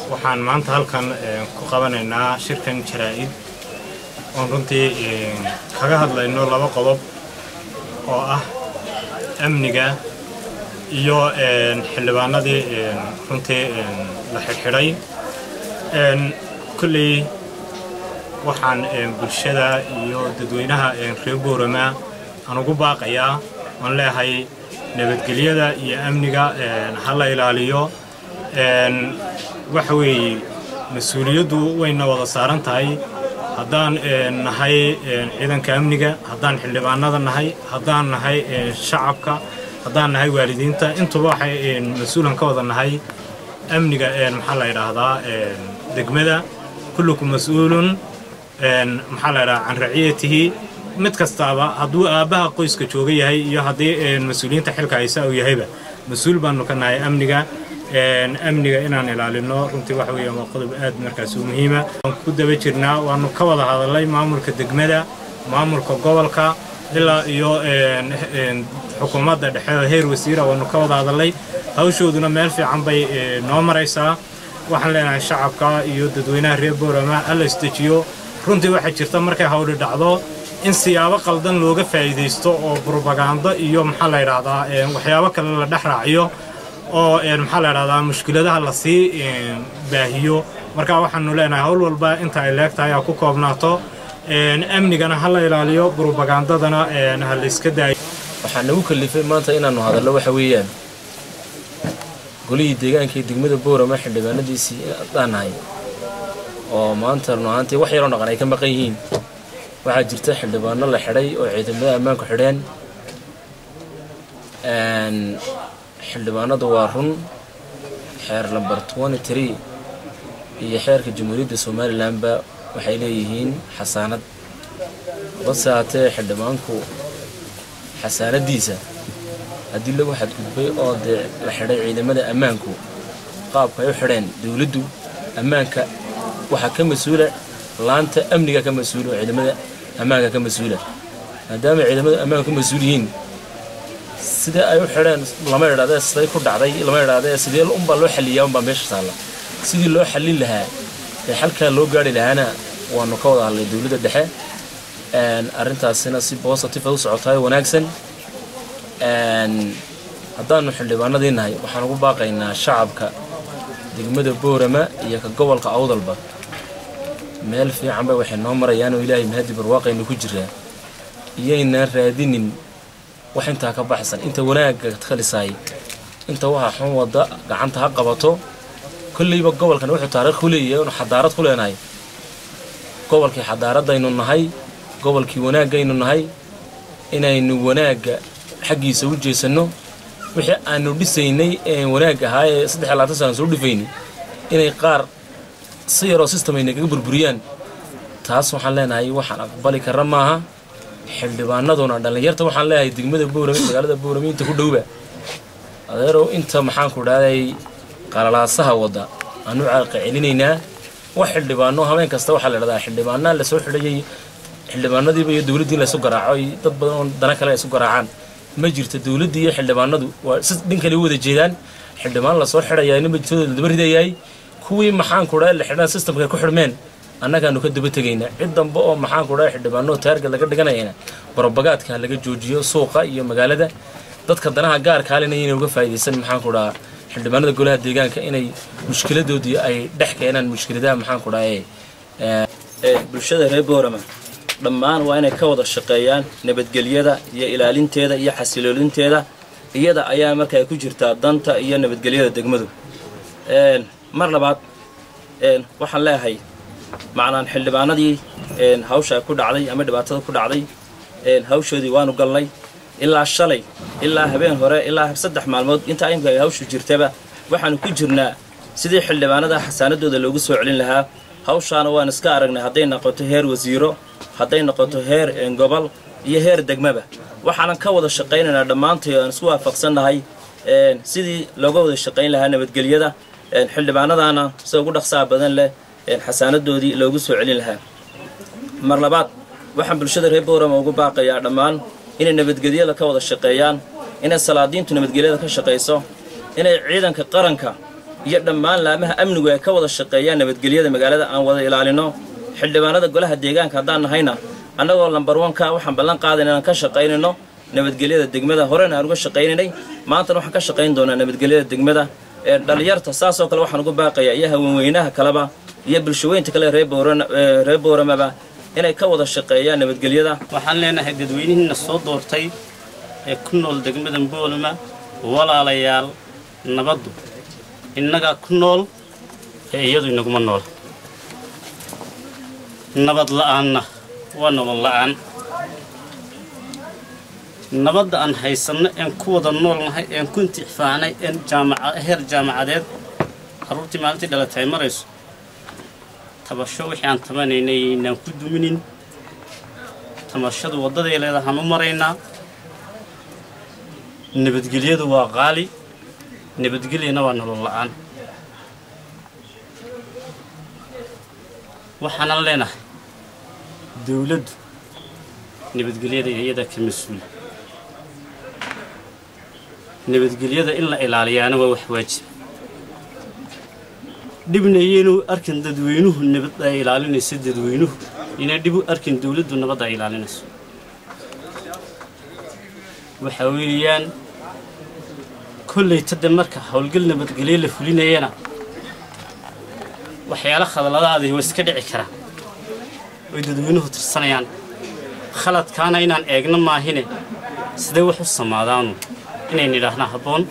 waxaan maanta halkan ku qabanaynaa shirkan jaraa-id oon runtii kaga hadlayno laba qodob oo ah amniga iyo xildhibaanadii runtii la xidhxidhay kulley waxaan bulshada iyo dadweynaha reer boorama aan ugu baaqayaa oon leehay nabadgelyada iyo amniga ha la ilaaliyo waxa weeye mas-uuliyaddu wayna wada saaran tahay haddaan nahay ciidanka amniga haddaan xildhibaanada nahay haddaan nahay shacabka haddaan nahay waalidiinta intuba waxay mas-uulan ka wada nahay amniga maxaa la yidhaahdaa degmada kulluku mas-uulun maxaa la yidhahaa can raciyatihi mid kastaaba hadduu aabbaha qoyska jooga yahay iyo haddii mas-uuliyiinta xilka haysa uu yahayba mas-uul baanu ka nahay amniga amniga inaan ilaalino runtii waxa weeye waa qodob aad markaas u muhiima waan ku daba jirnaa waanu ka wada hadalnay maamulka degmada maamulka gobolka ilaa iyo xukuumadda dhexe oo heer wasiira waanu ka wada hadalnay hawshooduna meel fiican bay noo maraysaa waxaan leenahay shacabka iyo dadweynaha reer boorama alla isdejiyo runtii waxaa jirta markay hawdhi dhacdo in siyaabo qaldan looga faa'iidaysto oo brobagando iyo maxaa la yidhaahdaa waxyaabo kale la dhex raaciyo oo maxaa la yidhahdaa mushkiladaha lasii baahiyo marka waxaanu leenahay howl walba inta ay leegtahay ha ku koobnaato amnigana ha la ilaaliyo brobagandadana ha la iska daayo waxaa nagu kalifay maanta inaannu hadallo waxa weeyaan golihii deegaanka ee degmada boorama xildhibaanadiisii haddaan nahay oo maanta run ahaantii wax yaroo dhaqan ay ka maqan yihiin waxaa jirta xildhibaano la xidhay oo ciidamada ammaanku xidheen xildhibaanadu waa run xeer lamber tree iyo xeerka jamhuuriyadda somalilanba waxay leeyihiin xasaanad base haatee xildhibaanku xasaanadiisa haddii lagu xadgudbay oo dee la xidhay ciidamada ammaanku qaabka ay u xidheen dowladdu ammaanka waxaa ka mas-uula laanta amniga ka mas-uula oo ciidamada ammaanka ka mas-uula maadaama ciidamada ammaanka ka mas-uul yihiin sidee ay u xidheen lama idhahdee siday ku dhacday lama idhahdee sidee unbaa loo xalliyaa unbaa meesha taalla sidii loo xallin lahaa ee xalkaa loo gaari lahaana waanu ka wada hadlay dowladda dhexe arrintaasina si bositive u socotaay wanaagsan haddaanu xildhibaanadii nahay waxaan ugu baaqaynaa shacabka degmada boorama iyo ka gobolka awdalba meel fiicanba waxay noo marayaan oo ilaahay mahadi barwaaqaynu ku jiraa iyaynaan raadinin wax intaa ka baxsan inta wanaagga khalisaay inta waxaa xun wadda gacanta ha qabato kolleyba gobolkan wuxuu taariikh ku leeyahay inu xadaarad ku leenahay gobolkii xadaaradaynu nahay gobolkii wanaaggaynu nahay inaynu wanaagga xaggiisa u jeesanno wixii aanu dhisaynay ee wanaag ahaa ee saddex iyo labaatan sana soo dhifaynay inay qaar si yaroo system ay nagaga burburiyaan taas waxaan leenahay waxaan aqbali karra maaha xildhibaanaduna dhallinyarta waxaan leeyahay degmada boorame magaalada boorame inta ku dhowba adeerow inta maxaanku dhahday qalalaasaha wadda aanu caaqa celinaynaa wax xildhibaano habeen kasta waxaa la dhahdaa xildhibaanaa lasoo xidhayay xildhibaanadiiba iyo dowladdii in laysu garaaco ay dad badan oo dana kale isu garaacaan ma jirto dowladdii iyo xildhibaanadu waa si dhin kale u wada jeedaan xildhibaan lasoo xidhayaa nin majitooda la daba ridayaay kuwii maxaanku dhahay la xidhaan systemka ku xidhmeen annagaanu ka daba tegaynaa cid dambe oo maxaanku dhahay xildhibaano taargad laga dhiganayana barobagaadka laga joojiyo suuqa iyo magaalada dadka danaha gaarka halina inay uga faa'iidaysan maxaanku dhahaa xildhibaanada golaha deegaanka inay mushkiladoodii ay dhex keenaan mushkiladaha maxaanku dhahay bulshada reer boorama dhammaan waa inay ka wada shaqeeyaan nabadgelyada iyo ilaalinteeda iyo xasiloolinteeda iyada ayaa markaa ku jirtaa danta iyo nabadgelyada degmadu mar labaad waxaan leeyahay macnaan xildhibaanadii hawsha ku dhacday ama dhibaatada ku dhacday hawshoodii waanu galnay ilaa shalay ilaa habeen hore ilaa saddex maalmood intaa imka ay hawshu jirtaba waxaanu ku jirnaa sidii xildhibaanada xasaanadooda loogu soo celin lahaa hawshaana waan iska aragnay hadday noqoto heer wasiiro hadday noqoto heer gobol iyo heer degmaba waxaanan ka wada shaqaynaynaa dhammaantay aan isku waafaqsannahay sidii looga wada shaqayn lahaa nabadgelyada xildhibaanadaana sida ugu dhaqsaha badan leh xasaanadoodii loogu soo celin lahaa mar labaad waxaan bulshada reer boorama ugu baaqayaa dhammaan inay nabadgelyada ka wada shaqeeyaan inay salaadiintu nabadgelyada ka shaqayso inay ciidanka qaranka iyo dhammaan laamaha amnigu ay ka wada shaqeeyaan nabadgelyada magaalada aan wada ilaalino xildhibaanada golaha deegaanka haddaan nahayna annagoo lambar wanka waxaan ballan qaadayna inaan ka shaqaynayno nabadgelyada degmada horena aan uga shaqaynaynay maantana waxaan ka shaqayn doonaa nabadgelyada degmada ee dhalinyarta saasoo kale waxaan ugu baaqayaa iyo haweenweynaha kaleba iyo bulshaweynta kale reer booramaba inay ka wada shaqeeyaan nabadgelyada waxaan leenahay dadweynihiina soo doortay ee ku nool degmada boolama walaalayaal nabaddu innagaa ku nool ee iyadu inaguma nool nabad la'aanna waa nolol la'aan nabadda aan haysanno een ku wada noolnahay een ku intifaaacnay een heer jaamacadeed carruurtii maalintii dhalatay marayso tabasho wixii aan tabanaynay inaan ku duminin tabashadu waddaday leedahaan u maraynaa nabadgelyadu waa qaali nabadgelyana waa nolol la'aan waxaanan leenahay dawladdu nabadgelyada iyada ka mas-uula nabadgelyada in la ilaaliyaana waa wax waajib dhibnayeenu arkin dadweynuhu nabad ay ilaalinayso dadweynuhu inay dhib u arkin dawladdu nabadda ay ilaalinayso waxa weeyaan kollayta de marka howlgal nabadgelyo la fulinayana waxyaala khadaladaadii waa iska dhici karaa oy dadweynuhu tirsanayaan khaladkaana inaan eegno maahine sidee wax u samaadaanu inayn idhaahnaa habboon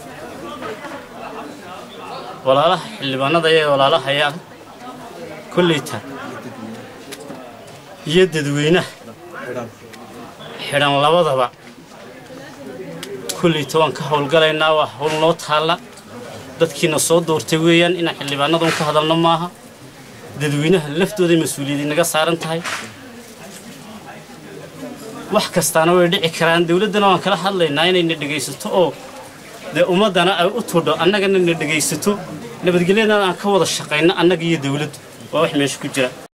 walaalaha xildhibaanada ee walaalahaya kollayta iyo dadweynaha xidhan labadaba kollayta waan ka howlgalaynaa waa hawl noo taalla dadkiina soo doortay weeyaan inaan xildhibaanadan ka hadalno maaha dadweynaha laftooday mas-uuliyadii naga saaran tahay wax kastaana way dhici karaan dawladdana waan kala hadlaynaa inayna dhegaysato oo dee ummaddana ay u tudho annagana na dhegaysato nabadgelyadana aan ka wada shaqayno annaga iyo dawladdu waa wax meesha ku jira